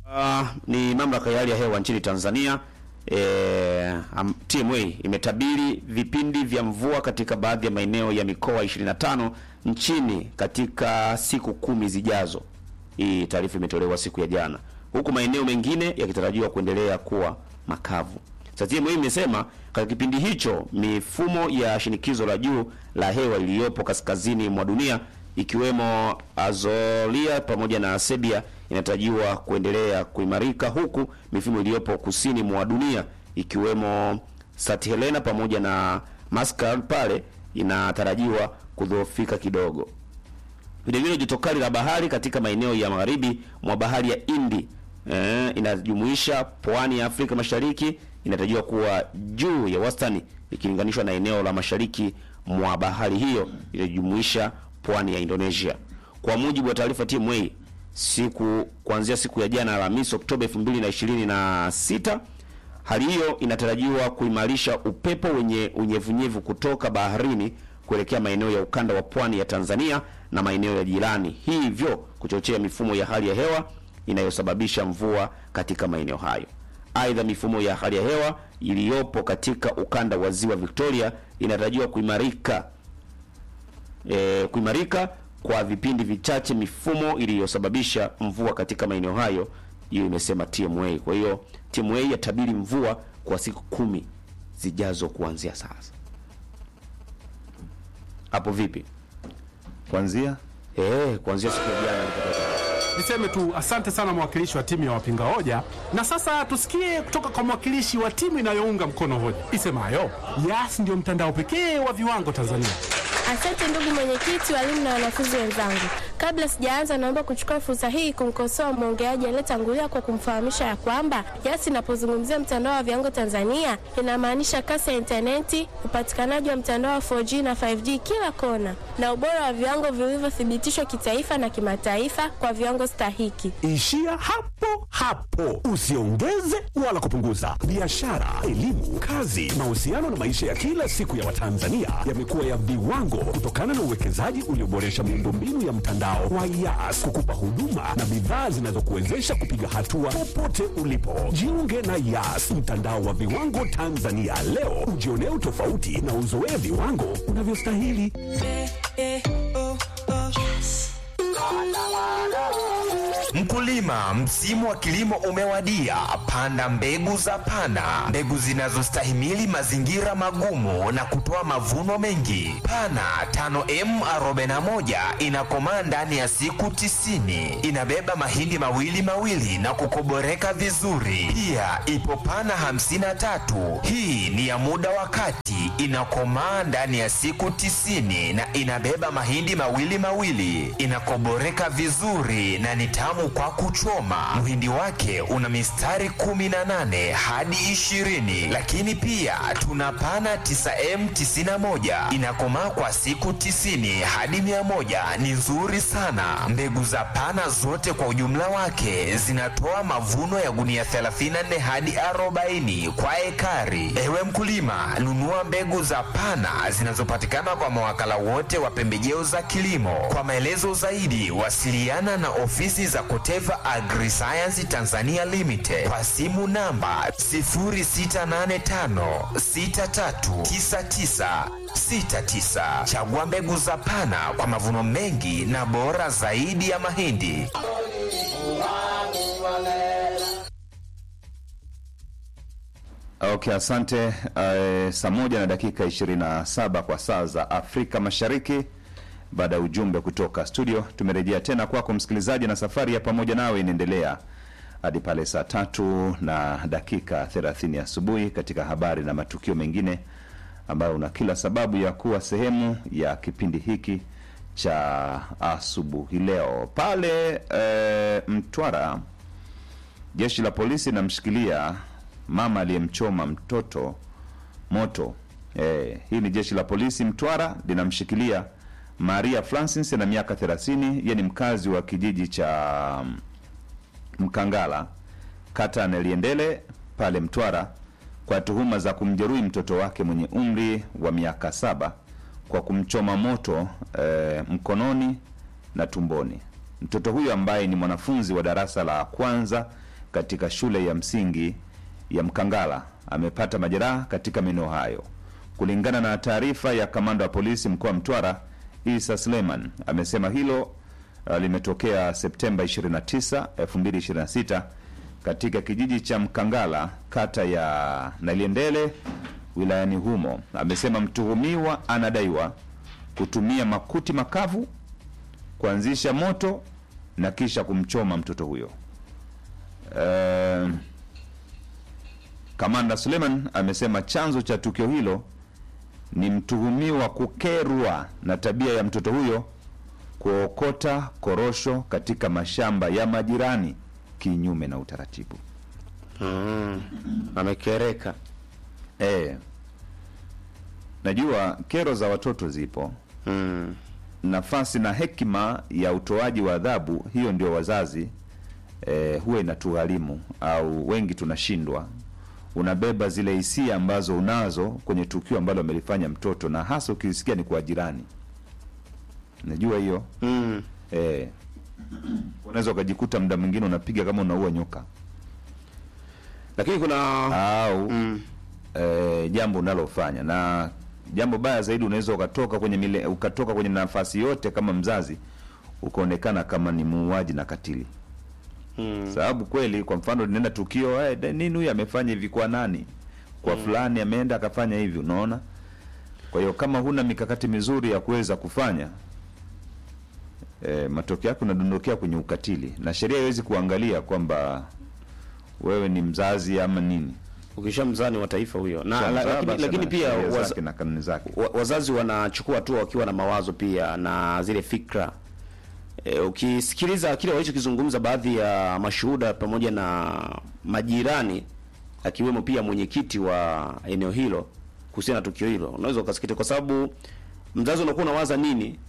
Uh, ni mamlaka ya hali ya hewa nchini Tanzania e, um, TMA imetabiri vipindi vya mvua katika baadhi ya maeneo ya mikoa 25 nchini katika siku kumi zijazo. Hii taarifa imetolewa siku ya jana, huku maeneo mengine yakitarajiwa kuendelea kuwa makavu. Sasa TMA imesema katika kipindi hicho mifumo ya shinikizo la juu la hewa iliyopo kaskazini mwa dunia ikiwemo Azoria pamoja na Serbia inatarajiwa kuendelea kuimarika huku mifumo iliyopo kusini mwa dunia ikiwemo St Helena pamoja na Muscat pale inatarajiwa kudhoofika kidogo. Vilevile joto kali la bahari katika maeneo ya magharibi mwa bahari ya Hindi eh, inajumuisha pwani ya Afrika Mashariki inatarajiwa kuwa juu ya wastani ikilinganishwa na eneo la mashariki mwa bahari hiyo inajumuisha pwani ya Indonesia. Kwa mujibu wa taarifa TMA, siku kuanzia siku ya jana Alhamisi Oktoba 2026, hali hiyo inatarajiwa kuimarisha upepo wenye unyevunyevu kutoka baharini kuelekea maeneo ya ukanda wa pwani ya Tanzania na maeneo ya jirani, hivyo kuchochea mifumo ya hali ya hewa inayosababisha mvua katika maeneo hayo. Aidha, mifumo ya hali ya hewa iliyopo katika ukanda wa ziwa Victoria inatarajiwa kuimarika e, kuimarika kwa vipindi vichache mifumo iliyosababisha mvua katika maeneo hayo, hiyo imesema TMA. Kwa hiyo TMA yatabiri mvua kwa siku kumi zijazo kuanzia sasa. Hapo vipi? Kuanzia Eh, kuanzia siku ya jana nilipata Niseme tu asante sana mwakilishi wa timu ya wapinga hoja, na sasa tusikie kutoka kwa mwakilishi wa timu inayounga mkono hoja isemayo Yas ndio mtandao pekee wa viwango Tanzania. Asante ndugu mwenyekiti, walimu na wanafunzi wenzangu. Kabla sijaanza, naomba kuchukua fursa hii kumkosoa mwongeaji aliyetangulia kwa kumfahamisha ya kwamba Yas inapozungumzia mtandao wa viwango Tanzania inamaanisha kasi ya intaneti, upatikanaji wa mtandao wa 4G na 5G kila kona, na ubora wa viwango vilivyothibitishwa kitaifa na kimataifa kwa viwango stahiki. Ishia hapo hapo, usiongeze wala kupunguza. Biashara, elimu, kazi, mahusiano na maisha ya kila siku ya Watanzania yamekuwa ya viwango kutokana na uwekezaji ulioboresha miundombinu ya mtandao wa Yas kukupa huduma na bidhaa zinazokuwezesha kupiga hatua popote ulipo. Jiunge na Yas, mtandao wa viwango Tanzania leo, ujionee utofauti na uzoee viwango unavyostahili. Mkulima, msimu wa kilimo umewadia. Panda mbegu za Pana, mbegu zinazostahimili mazingira magumu na kutoa mavuno mengi. Pana 5M41 inakomaa ndani ya siku tisini. Inabeba mahindi mawili mawili na kukoboreka vizuri. Pia ipo Pana 53, hii ni ya muda wa kati, inakomaa ndani ya siku tisini na inabeba mahindi mawili mawili, inakoboreka vizuri na ni tamu kwa kuchoma. Mhindi wake una mistari 18 hadi 20, lakini pia tuna pana 9M91 inakomaa kwa siku 90 hadi 100, ni nzuri sana. Mbegu za pana zote kwa ujumla wake zinatoa mavuno ya gunia 34 hadi 40 kwa ekari. Ewe mkulima, nunua mbegu za pana zinazopatikana kwa mawakala wote wa pembejeo za kilimo. Kwa maelezo zaidi, wasiliana na ofisi za Koteva Agriscience Tanzania Limited kwa simu namba 0685639969. Chagua mbegu za Pana kwa mavuno mengi na bora zaidi ya mahindi. Okay, asante. Uh, saa moja na dakika 27 kwa saa za Afrika Mashariki. Baada ya ujumbe kutoka studio, tumerejea tena kwako msikilizaji, na safari ya pamoja nawe inaendelea hadi pale saa tatu na dakika 30 asubuhi katika habari na matukio mengine ambayo una kila sababu ya kuwa sehemu ya kipindi hiki cha asubuhi leo. Pale e, Mtwara, jeshi la polisi linamshikilia mama aliyemchoma mtoto moto. E, hii ni jeshi la polisi Mtwara linamshikilia Maria Francis na miaka 30, yeye ni mkazi wa kijiji cha Mkangala kata ya Neliendele pale Mtwara kwa tuhuma za kumjeruhi mtoto wake mwenye umri wa miaka saba kwa kumchoma moto e, mkononi na tumboni. Mtoto huyo ambaye ni mwanafunzi wa darasa la kwanza katika shule ya msingi ya Mkangala amepata majeraha katika maeneo hayo. Kulingana na taarifa ya kamanda wa polisi mkoa wa Mtwara Isa Suleiman, amesema hilo uh, limetokea Septemba 29, 2026 katika kijiji cha Mkangala kata ya Naliendele wilayani humo. Amesema mtuhumiwa anadaiwa kutumia makuti makavu kuanzisha moto na kisha kumchoma mtoto huyo. Eh, Kamanda Suleiman amesema chanzo cha tukio hilo ni mtuhumiwa kukerwa na tabia ya mtoto huyo kuokota korosho katika mashamba ya majirani kinyume na utaratibu. Mm. Amekereka. E, najua kero za watoto zipo Mm. nafasi na hekima ya utoaji wa adhabu hiyo ndio wazazi eh, huwa inatugharimu au wengi tunashindwa unabeba zile hisia ambazo unazo kwenye tukio ambalo amelifanya mtoto na hasa ukisikia ni kwa jirani najua hiyo Mm. eh, unaweza ukajikuta muda mwingine unapiga kama unaua nyoka Lakini kuna au mm. eh, jambo unalofanya na jambo baya zaidi unaweza ukatoka kwenye mile, ukatoka kwenye nafasi yote kama mzazi ukaonekana kama ni muuaji na katili Mm. sababu kweli kwa mfano linaenda tukio eh, de- nini huyu amefanya hivi kwa nani kwa fulani ameenda akafanya hivi unaona kwa hiyo kama huna mikakati mizuri ya kuweza kufanya eh, matokeo yake unadondokea kwenye ukatili na sheria haiwezi kuangalia kwamba wewe ni mzazi ama nini ukisha mzani wa taifa huyo na Kwa la, mzaa, lakini, basi lakini ana pia sheria waz, zake na kanuni zake wa, wazazi wanachukua hatua wakiwa na mawazo pia na zile fikra e, ukisikiliza kile walichokizungumza baadhi ya mashuhuda pamoja na majirani akiwemo pia mwenyekiti wa eneo hilo kuhusiana na tukio hilo unaweza ukasikiti kwa sababu mzazi unakuwa unawaza nini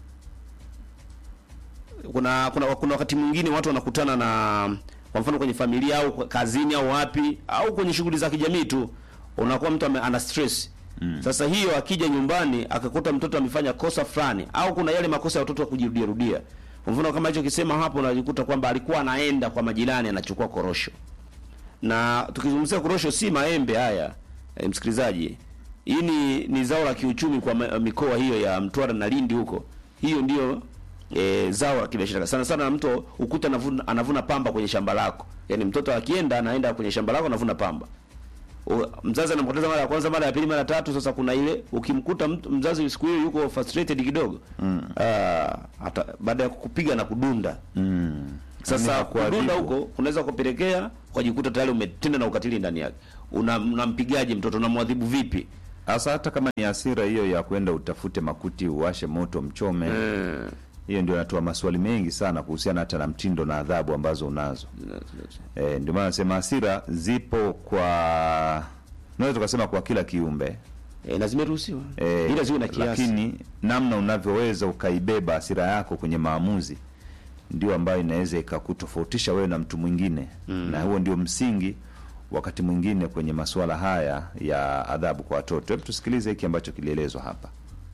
kuna kuna kuna wakati mwingine watu wanakutana na kwa mfano kwenye familia au kwa- kazini au wapi au kwenye shughuli za kijamii tu unakuwa mtu ame- ana stress mm. Sasa hiyo akija nyumbani akakuta mtoto amefanya kosa fulani au kuna yale makosa ya watoto wa kujirudia rudia. Kwa mfano kama hicho kisema hapo, unajikuta kwamba alikuwa anaenda kwa majirani anachukua korosho, na tukizungumzia korosho si maembe haya e, msikilizaji, hii ni, ni zao la kiuchumi kwa ma- mikoa hiyo ya Mtwara na Lindi huko, hiyo ndio e, zao la kibiashara sana sana. Mtu ukuta anavuna, anavuna pamba kwenye shamba lako, yaani mtoto akienda anaenda kwenye shamba lako anavuna pamba O, mzazi anampoteza mara ya kwanza, mara ya pili, mara ya tatu. Sasa kuna ile ukimkuta mtu mzazi siku hiyo yuko frustrated kidogo mm. hata baada ya kukupiga na kudunda mm. sasa Yaani kudunda hakuadhibu. huko unaweza kupelekea ukajikuta tayari umetenda na ukatili ndani yake. Una- Unampigaje mtoto? Unamwadhibu vipi? Hasa hata kama ni hasira hiyo ya kwenda utafute makuti uwashe moto mchome hiyo ndio natoa maswali mengi sana kuhusiana hata na mtindo na adhabu ambazo unazo e, ndio maana nasema hasira zipo kwa naweza tukasema kwa kila kiumbe E, na zimeruhusiwa e, ila ziwe na kiasi. lakini namna unavyoweza ukaibeba hasira yako kwenye maamuzi ndio ambayo inaweza ikakutofautisha wewe na mtu mwingine mm. na huo ndio msingi wakati mwingine kwenye masuala haya ya adhabu kwa watoto hebu tusikilize hiki ambacho kilielezwa hapa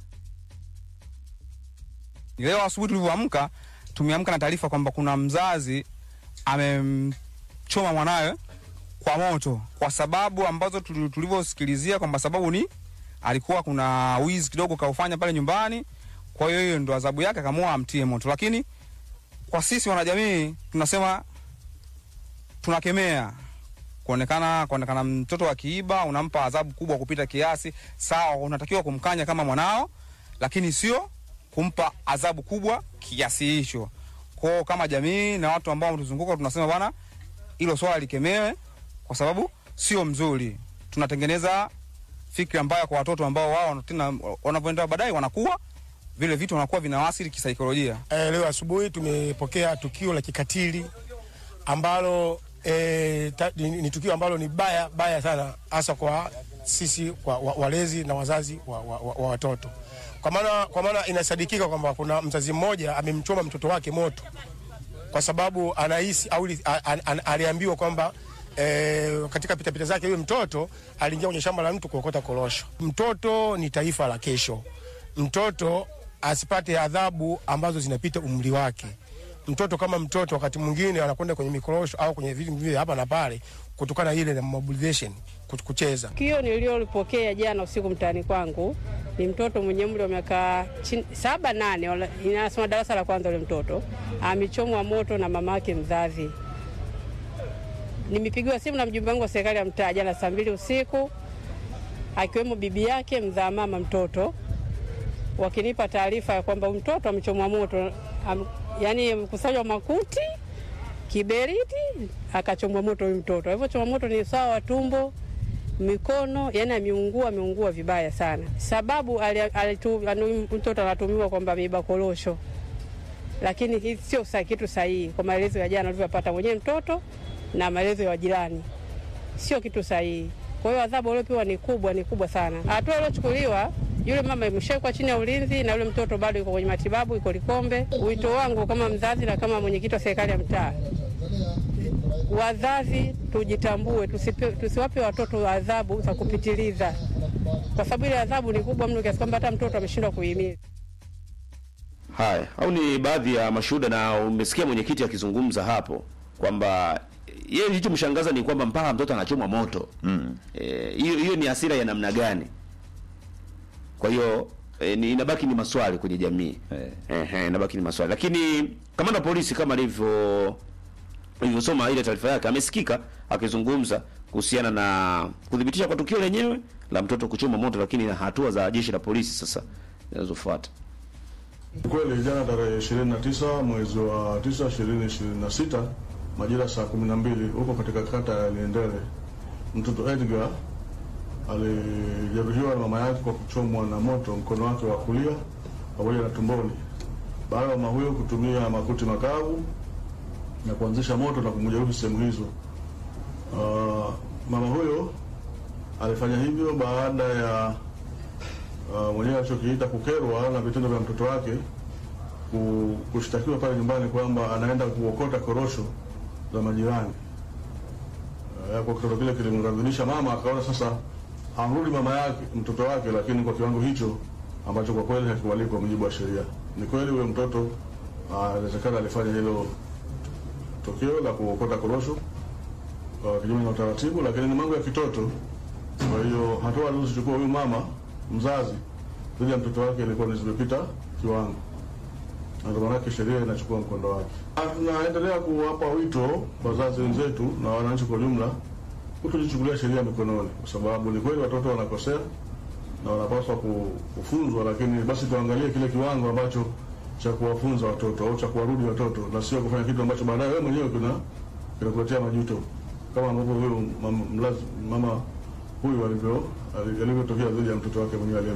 Leo asubuhi tulivyoamka, tumeamka na taarifa kwamba kuna mzazi amemchoma mwanawe kwa moto, kwa sababu ambazo tuli- tulivyosikilizia kwamba sababu ni alikuwa kuna wizi kidogo kaufanya pale nyumbani, kwa hiyo hiyo ndo adhabu yake, akaamua amtie moto. Lakini kwa sisi wanajamii tunasema tunakemea kuonekana kuonekana mtoto akiiba unampa adhabu kubwa kupita kiasi. Sawa, unatakiwa kumkanya kama mwanao, lakini sio kumpa adhabu kubwa kiasi hicho. Kwao kama jamii na watu ambao wametuzunguka tunasema bwana, hilo swala likemewe, kwa sababu sio mzuri. Tunatengeneza fikra mbaya kwa watoto ambao wao tena wanavyoenda baadaye wanakuwa vile vitu wanakuwa vinawasili kisaikolojia. Eh, leo asubuhi tumepokea tukio la kikatili ambalo eh, ta, ni, ni tukio ambalo ni baya baya sana hasa kwa sisi kwa, wa, walezi na wazazi wa, wa, wa, wa watoto kwa maana kwa maana inasadikika kwamba kuna mzazi mmoja amemchoma mtoto wake moto kwa sababu anahisi au li- a- a- a- aliambiwa kwamba e, katika pitapita zake yule mtoto aliingia kwenye shamba la mtu kuokota korosho. Mtoto ni taifa la kesho. Mtoto asipate adhabu ambazo zinapita umri wake. mtoto kama mtoto wakati mwingine anakwenda kwenye mikorosho au kwenye vitu vile hapa na pale, kutokana ile na mobilization kut- kucheza. Tukio nililolipokea jana usiku mtaani kwangu ni mtoto mwenye umri wa miaka chin- saba nane, wala- inasoma darasa la kwanza. Ule mtoto amechomwa moto na mama yake mzazi. Nimepigiwa simu na mjumbe wangu wa serikali ya mtaa jana saa mbili usiku, akiwemo bibi yake mzaa mama mtoto, wakinipa taarifa ya kwamba huyu mtoto amechomwa moto, am, yani amekusanywa makuti kiberiti akachomwa moto huyu mtoto. Alivyochomwa moto ni usawa wa tumbo, mikono, yani ameungua, ameungua vibaya sana. Sababu ali- alitu- anu- huyu mtoto anatumiwa kwamba ameiba korosho, lakini hii sio sa- kitu sahihi kwa maelezo ya jana alivyopata mwenyewe mtoto na maelezo ya wajirani, sio kitu sahihi. Kwa hiyo adhabu aliopewa ni kubwa, ni kubwa sana. Hatua iliyochukuliwa yule mama imeshawekwa chini ya ulinzi na yule mtoto bado yuko kwenye matibabu, iko Likombe. Wito wangu kama mzazi na kama mwenyekiti wa serikali ya mtaa, wazazi tujitambue, tusipe, tusiwape watoto adhabu za kupitiliza, kwa sababu ile adhabu ni kubwa mno kiasi kwamba hata mtoto ameshindwa kuhimili. Haya, au ni baadhi ya mashuhuda, na umesikia mwenyekiti akizungumza hapo kwamba yeye kilichomshangaza ni kwamba mpaka mtoto anachomwa moto. Mm. Eh, hiyo hiyo ni hasira ya namna gani? Kwa hiyo e, ni inabaki ni maswali kwenye jamii Eh. ehe, inabaki ni maswali, lakini kamanda wa polisi kama alivyo alivyosoma ile taarifa yake amesikika akizungumza kuhusiana na kudhibitisha kwa tukio lenyewe la mtoto kuchoma moto, lakini na hatua za jeshi la polisi sasa zinazofuata. Kweli jana tarehe 29 mwezi wa 9 2026 majira saa 12 huko katika kata ya Liendele, mtoto Edgar alijeruhiwa na mama yake kwa kuchomwa na moto mkono wake wa kulia pamoja na tumboni, baada ya mama huyo kutumia makuti makavu na kuanzisha moto na kumjeruhi sehemu hizo. Uh, mama huyo alifanya hivyo baada ya uh, mwenyewe alichokiita kukerwa na vitendo vya mtoto wake ku- kushtakiwa pale nyumbani kwamba anaenda kuokota korosho za majirani. Uh, kwa kitendo kile kilimghadhibisha mama, akaona sasa amrudi mama yake mtoto wake, lakini kwa kiwango hicho ambacho kwa kweli hakikubaliki kwa mujibu wa sheria. Ni kweli huyo mtoto uh, inawezekana alifanya hilo tukio la kuokota korosho uh, kinyume na utaratibu, lakini ni mambo ya kitoto. Kwa hiyo hatua alizozichukua huyu mama mzazi dhidi ya mtoto wake ilikuwa ni zimepita kiwango, na ndio maanake sheria inachukua mkondo wake. Na Tunaendelea kuwapa wito wazazi wenzetu na wananchi kwa ujumla kutojichukulia sheria mikononi, kwa sababu ni kweli watoto wanakosea na wanapaswa ku- kufunzwa, lakini basi tuangalie kile kiwango ambacho cha kuwafunza watoto au cha kuwarudi watoto, na sio kufanya kitu ambacho baadaye wewe mwenyewe kina kinakuletea majuto, kama ambavyo huyo mama, mlazi- mama huyu alivyo alivyotokea dhidi ya mtoto wake mwenyewe aliye